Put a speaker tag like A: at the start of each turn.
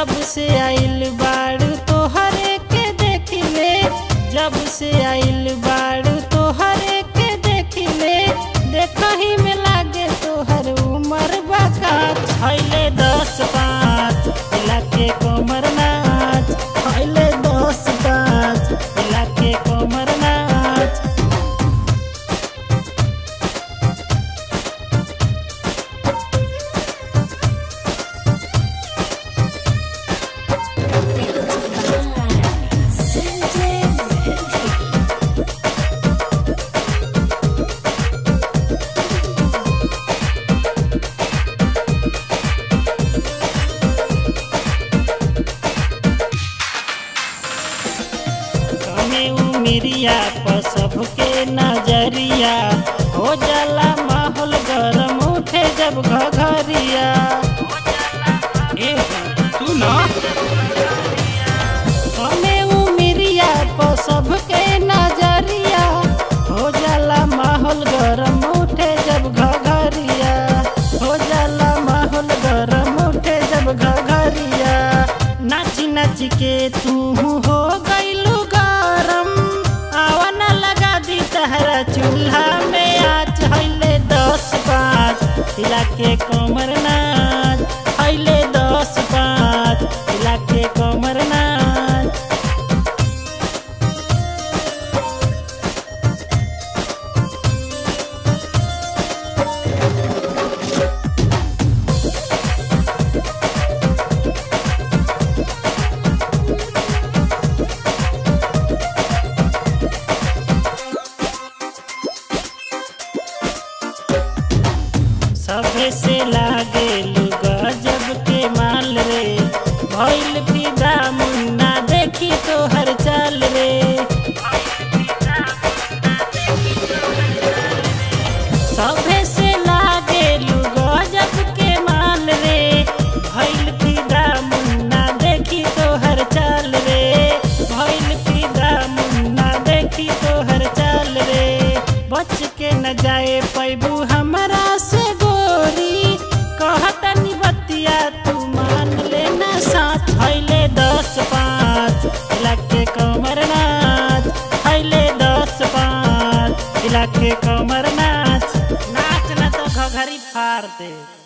A: जब से आइल बाड़ू तोहरे के देखिले जब से आइल बाड़ू तोहरे के देखिले देखही में लागे तोहर उमर बका खैले दस पाँच इलाके कोमर नाच खैले दस पाँच इलाके कोमर नाच कमे उमिरिया पर सबके नजरिया हो जाला माहौल गरम उठे जब घघरिया
B: ए तू ना
A: कमे उमिरिया पर सबके नजरिया हो जाला माहौल गरम उठे जब घघरिया हो जाला माहौल गरम उठे जब घघरिया नाची नाची के तू हो गइलू गरम आवा न लगा दी तहरा चूल्हा में आज हइले दस पाँच हिला के कमर नाच हइले दस पाँच हिला के कमर नाच सभे से लागे गजब के माल रे भइल फिदा मुन्ना देखी तो हर चाल रे सभे से लागे गजब के माल रे भइल फिदा मुन्ना देखी तो हर चाल रे भइल फिदा मुन्ना देखी तो हर चाल रे बच के न जाए पैबू हमरा से गोरी कहतनी बतिया तू मान लेना साथ हइले दस पाँच इलाके कमर नाच हइले दस पाँच इलाके कमर नाच नाच न तो घघरी फाड़ दे